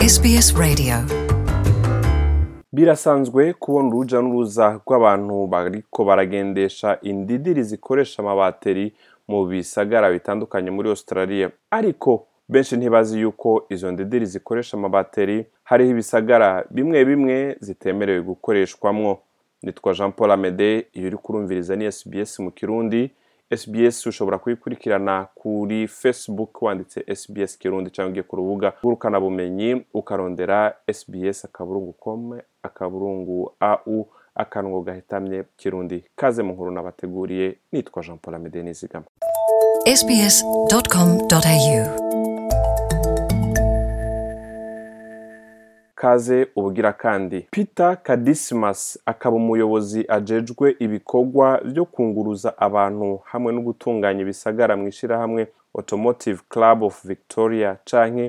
SBS Radio birasanzwe kubona uruja n'uruza rw'abantu bariko baragendesha indidiri zikoresha amabateri mu bisagara bitandukanye muri australia ariko benshi ntibazi yuko izo ndidiri zikoresha amabateri hariho ibisagara bimwe bimwe zitemerewe gukoreshwamwo nitwa jean paul amede iyo uri kurumviriza ni sbs mu kirundi sbs ushobora kuyikurikirana kuri facebook wanditse sbs kirundi cyangwa ugiye ku rubuga rw'urukanabumenyi ukarondera sbs akaburungu com akaburungu au akanwa gahitamye kirundi kaze mu nkuru nabateguriye nitwa jean paul amede nizigama sbs.com.au kaze ubugira kandi peter kadisimas akaba umuyobozi ajejwe ibikorwa byo kunguruza abantu hamwe no gutunganya ibisagara mu ishyirahamwe automotive club of victoria canke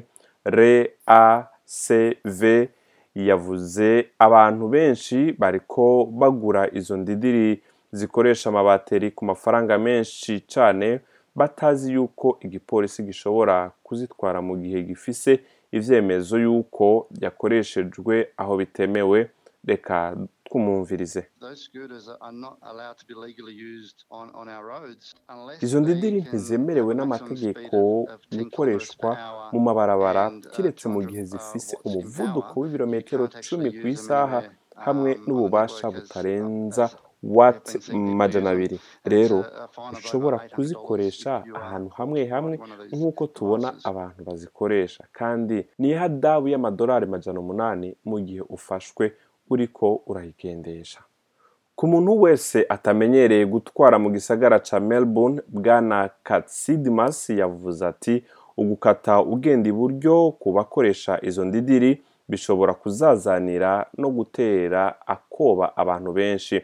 reacv yavuze abantu benshi bariko bagura izo ndidiri zikoresha amabateri ku mafaranga menshi cane batazi yuko igipolisi gishobora kuzitwara mu gihe gifise ivyemezo yuko yakoreshejwe aho bitemewe reka twumumvirize Those scooters are not allowed to be legally used on, on our roads unless izo they ndidiri can ntizemerewe have a maximum n'amategeko speed of- of 10 gukoreshwa kilometers per hour mu mabarabara and, uh, kiretse mu 200, gihe uh, zifise watts in umuvuduko power. w'ibirometero You can't cumi actually ku use them isaha anywhere, hamwe um, on the n'ububasha network as- butarenza as watt weapons and majana use them. abiri And rero it's a- a fine of over ushobora $800 kuzikoresha if you are ahantu caught hamwe by hamwe one of these nk'uko tubona devices. abantu bazikoresha kandi ni ihadabu y'amadolari majana umunani mu gihe ufashwe uriko urayigendesha ku muntu wese atamenyereye gutwara mu gisagara ca melbourne bwana katsidimas yavuze ati ugukata ugenda iburyo ku bakoresha izo ndidiri bishobora kuzazanira no gutera akoba abantu benshi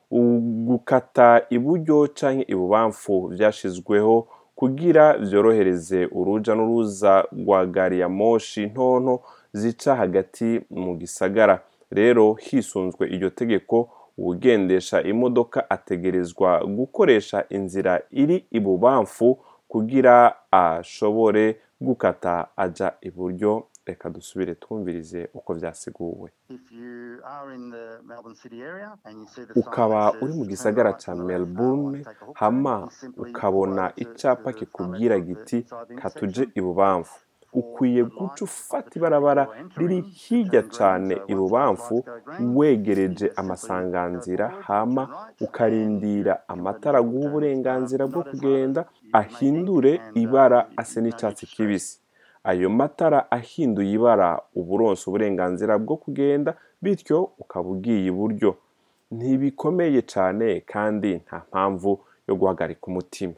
gukata iburyo canke ibubamfu vyashizweho kugira vyorohereze uruja n'uruza rwa gari ya moshi ntonto zica hagati mu gisagara rero hisunzwe iryo tegeko uwugendesha imodoka ategerezwa gukoresha inzira iri ibubamfu kugira ashobore gukata aja iburyo reka dusubire twumvirize uko vyasiguwe If you are in the Melbourne city area and you see the sign ukaba that uri mu says gisagara turn right ca to the left, melbourne uh, take a hook hama turn, you simply ukabona walk to- icapa to the kikubwira far left of the- giti inside the katuje intersection. ibubamfu ukwiye guca ufata ibarabara riri hirya cane ibubamfu wegereje amasanganzira hama ukarindira amatara aguha uburenganzira bwo kugenda ahindure ibara ase n'icatsi kibisi ayo matara ahinduye ibara uburonsa uburenganzira bwo kugenda bityo ukaba ugiye iburyo ntibikomeye cane kandi nta mpamvu yo guhagarika umutima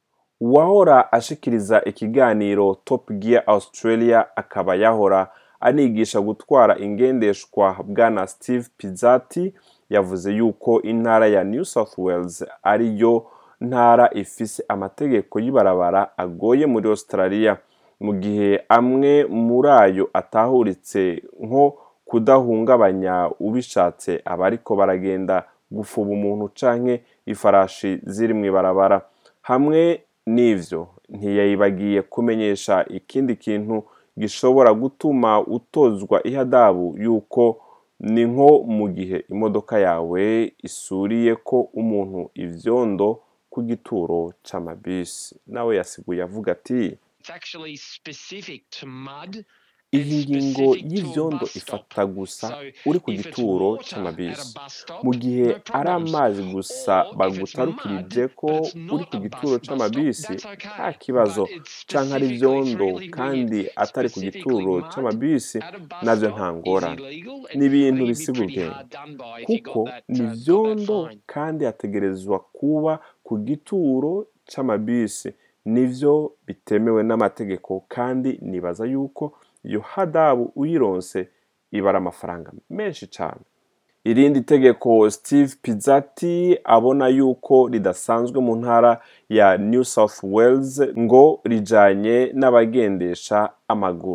uwahora ashikiriza ikiganiro top gear australia akaba yahora anigisha gutwara ingendeshwa bwana steve pizzati yavuze yuko intara ya new south wales ariyo ntara ifise amategeko y'ibarabara agoye muri australia mu gihe amwe muri ayo atahuritse nko kudahungabanya ubishatse abariko baragenda gufuba umuntu canke ifarashi ziri mu ibarabara hamwe n'ivyo ntiyayibagiye kumenyesha ikindi kintu gishobora gutuma utozwa ihadabu yuko ni nko mu gihe imodoka yawe isuriye ko umuntu ivyondo ku gituro c'amabisi nawe yasiguye avuga ati It's actually specific to mud. iyi and ngingo specific to a y'ivyondo bus stop. ifata gusa So, uri ku if it's gituro water c'amabisi at a bus stop, mu gihe no ari problems. amazi gusa Or if it's bagutarukirije mud, ko but it's uri not ku a gituro bus- bus c'amabisi stop, that's okay. nta kibazo But it's canke ari specifically ivyondo fairly kandi weird. atari ku Specifically gituro mud c'amabisi at a bus navyo stop nta is ngorane illegal. It's- ni ibintu I think it'd be bisiga pretty ubwenge hard done by if you got kuko that, ni uh, got that ivyondo fine. kandi hategerezwa kuba ku gituro c'amabisi nivyo bitemewe n'amategeko kandi nibaza yuko iyo hadabu uyironse ibara amafaranga menshi cane irindi tegeko steve pizzati abona yuko ridasanzwe mu ntara ya new south wales ngo rijanye n'abagendesha amaguru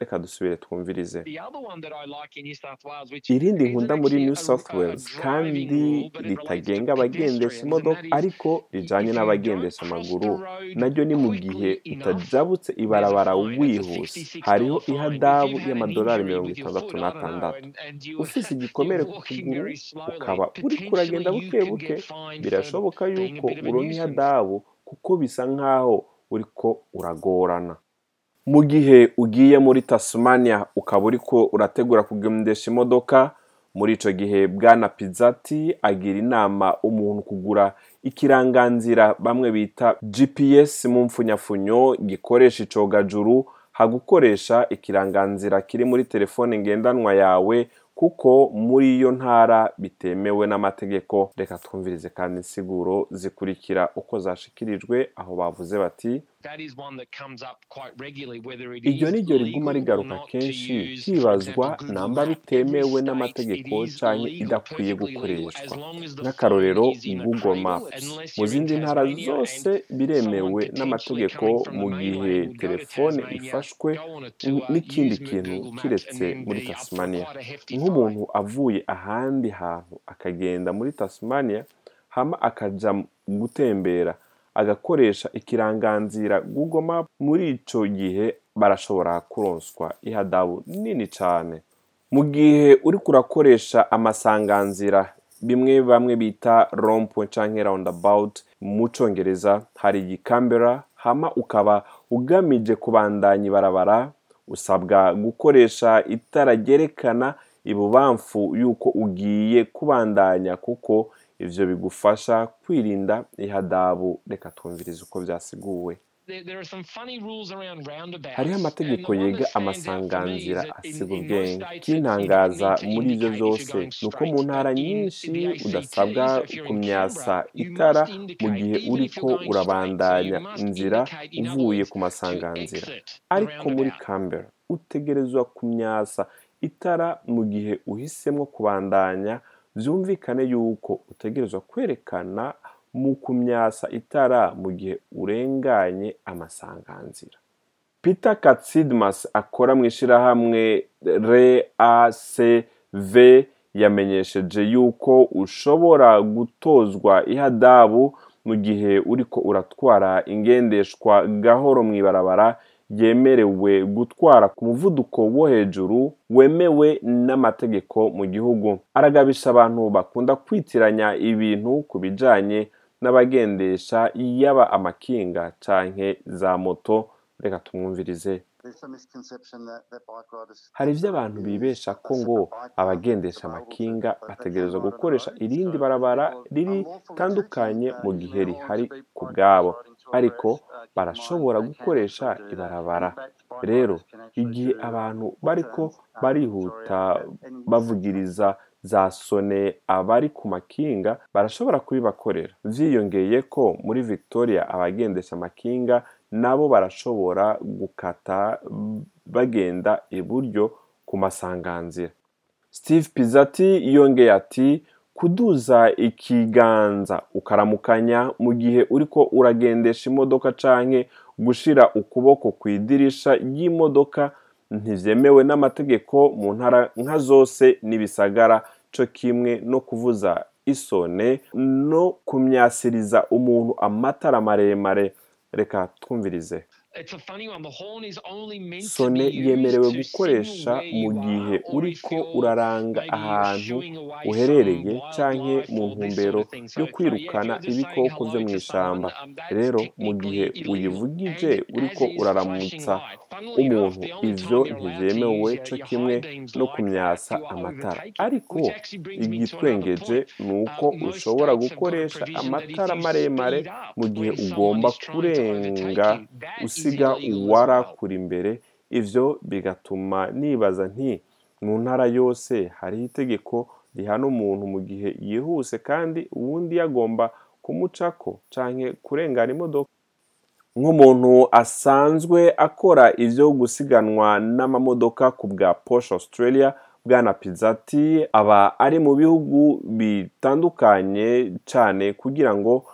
reka dusubire twumvirize The other one that I like in New South Wales, which irindi isn't nkunda muri actually new a- south a wales driving kandi rule, but it relates ritagenga to abagendesha pedestrians, imodoka and that is ariko rijanye if you n'abagendesha don't cross amaguru the road naryo ni mu quickly gihe enough, utajabutse there's a ibarabara fine. It's a wihuse $66 hariho fine. If ihadabu you've had an y'amadolari injury mirongo with your itandatu foot, I don't know, n'atandatu and- and you- ufise igikomere you're ku walking kuguru very slowly, ukaba uriko uragenda potentially you buke can buke get fined for birashoboka being a yuko bit of a uronka nuisance. ihadabu kuko bisa nk'aho uriko uragorana mu gihe ugiye muri tasmania ukaba uriko urategura kugendesha imodoka muri ico gihe bwana pizzati agira inama umuntu kugura ikiranganzira bamwe bita gps mu mfunyafunyo gikoresha icogajuru hagukoresha ikiranganzira kiri muri telefone ngendanwa yawe kuko muri iyo ntara bitemewe n'amategeko reka twumvirize kandi insiguro zikurikira uko zashikirijwe aho bavuze bati That is one that comes up quite regularly, whether it iryo is ni ryo riguma legal or rigaruka not to kenshi use, for hibazwa example, Google namba Map. bitemewe Every state, n'amategeko it is canke legal, idakwiye perfectly legal, gukoreshwa as long as the nk'akarorero phone is in a google cradle, maps unless mu you're in zindi ntara Tasmania zose and biremewe someone potentially n'amategeko coming from mu the gihe mainland would go to telefone Tasmania, ifashwe go on a tour, n'ikindi use kintu Google Maps, kiretse and then muri be up for tasmania quite a hefty fine. nk'umuntu avuye ahandi hantu akagenda muri tasmania hama akaja gutembera agakoresha ikiranganzira google map muri ico gihe barashobora kuronswa ihadabu nini cane mu gihe uriko urakoresha amasanganzira bimwe bamwe bita rompwe canke roundabout mu congereza hari igikambera hama ukaba ugamije kubandanya ibarabara usabwa gukoresha itara ryerekana ibubamfu yuko ugiye kubandanya kuko ivyo bigufasha kwirinda ihadabu reka twumvirize uko vyasiguwe There, there are some funny rules around roundabouts. hariho and amategeko the one yega that stands out for me is amasanganzira that in- asiga in most ubwenge states it's- kintangaza you don't need to muri ivyo indicate if you're vyose going ni uko mu straight, ntara but in nyinshi the ACT, udasabwa so if you're in kumyasa Canberra, you itara must mu indicate, gihe even if uriko you're going urabandanya straight, so you must inzira indicate, in other uvuye words, ku to masanganzira exit the ariko muri roundabout. Canberra utegerezwa kumyasa itara mu gihe uhisemo kubandanya vyumvikane yuko utegerezwa kwerekana mu kumyasa itara mu gihe urenganye amasanganzira peter katsidmas akora mu ishirahamwe reacv yamenyesheje yuko ushobora gutozwa ihadabu mu gihe uriko uratwara ingendeshwa gahoro mw'ibarabara yemerewe gutwara ku muvuduko wo hejuru wemewe n'amategeko mu gihugu aragabisha abantu bakunda kwitiranya ibintu ku bijanye n'abagendesha yaba amakinga canke za moto reka tumwumvirize hari ivyo abantu bibesha ko ngo abagendesha amakinga bategerezwa gukoresha irindi barabara riri tandukanye mu gihe rihari ku bwabo ariko barashobora gukoresha ibarabara rero igihe abantu bariko barihuta bavugiriza za sone abari ku makinga barashobora kubibakorera vyiyongeye ko muri victoria abagendesha amakinga nabo barashobora gukata bagenda iburyo ku masanganzira steve pizzati yongeye ati kuduza ikiganza ukaramukanya mu gihe uriko uragendesha imodoka canke gushira ukuboko ku idirisha ry'imodoka ntivyemewe n'amategeko mu ntara nka zose n'ibisagara co kimwe no kuvuza isone no kumyasiriza umuntu amatara maremare reka twumvirize It's a funny one. The horn is only meant to sone be used yemerewe to gukoresha signal where mu you gihe are, or if uriko you're uraranga maybe ahantu shooing away uherereye some canke wildlife mu or this sort ntumbero of thing. So- yo so, yeah, kwirukana if you're just saying ibikoko vyo hello to mw'ishamba someone, um, that's rero mu gihe technically uyivugije illegal. And uriko as is uraramutsa flashing light. Funnily enough, umuntu the only ivyo time you're allowed to ntivyemewe use co your- your kimwe high beams no like kumyasa that, you are amatara overtaking. ariko Which actually brings me to another igitwengeje point. ni uko Uh, most ushobora states have got a gukoresha provision that if amatara you maremare speed up mu gihe when someone ugomba is trying to overtake kurenga you, that is usiga illegal as uwara well. kuri imbere ivyo bigatuma nibaza nti mu ntara yose hariho itegeko rihana umuntu mu gihe yihuse kandi uwundi yagomba kumucako canke kurengana imodoka nk'umuntu asanzwe akora ivyo gusiganwa n'amamodoka ku bwa Porsche Australia bwana Pizzati aba ari mu bihugu bitandukanye cane kugira ngo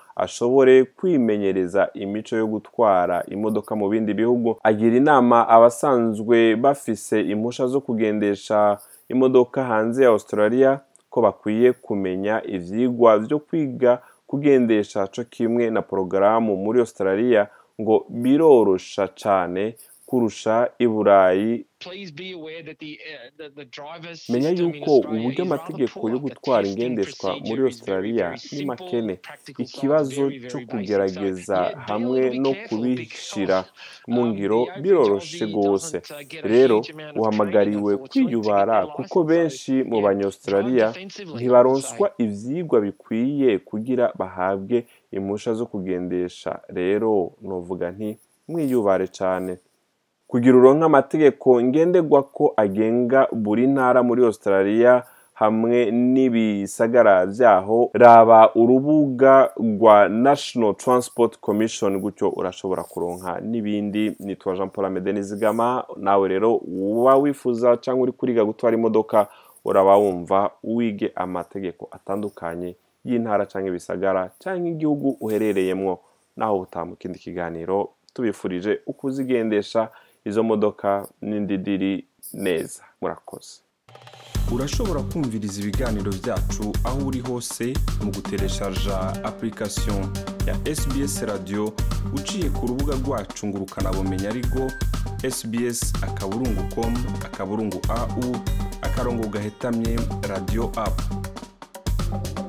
ashobore kwimenyereza imico yo gutwara imodoka mu bindi bihugu agira inama abasanzwe bafise impusha zo kugendesha imodoka hanze ya australia ko bakwiye kumenya ivyigwa vyo kwiga kugendesha co kimwe na porogaramu muri australia ngo birorosha cane kurusha i burayi Please be aware that the, uh, the, the driver's menya system in yuko Australia uburyo is rather amategeko poor. yo The gutwara testing ingendeshwa muri procedure is very, australia very ni simple, makene practical side ikibazo very, cyo very basic. kugerageza So, yeah, be a hamwe little bit no careful kubishira because, mu um, ngiro the average biroroshe Aussie rwose doesn't, uh, get a rero huge amount of uhamagariwe training, unfortunately, to get kwiyubara their kuko license. So, benshi mu yeah, banyaustralia drive defensively, I would ntibaronswa say. ivyigwa bikwiye kugira bahabwe impusha zo kugendesha rero novuga nti mwiyubare cane kugira uronke amategeko ngenderwako agenga buri ntara muri australia hamwe n'ibisagara vyaho raba urubuga rwa national transport commission gutyo urashobora kuronka n'ibindi nitwa jean paul amede nizigama nawe rero uba wifuza cyangwa uri kuriga gutwara imodoka uraba wumva wige amategeko atandukanye y'intara cyangwa ibisagara cyangwa igihugu uherereyemwo naho butaha mu kindi kiganiro tubifurije uko uzigendesha izo modoka n'indidiri neza murakoze urashobora kumviriza ibiganiro byacu aho uri hose mu gutereshaja application ya sbs radio uciye ku rubuga rwacu ngo ukanabumenya ariko sbs akaburungu com akaburungu au akarongo gahetamye radio app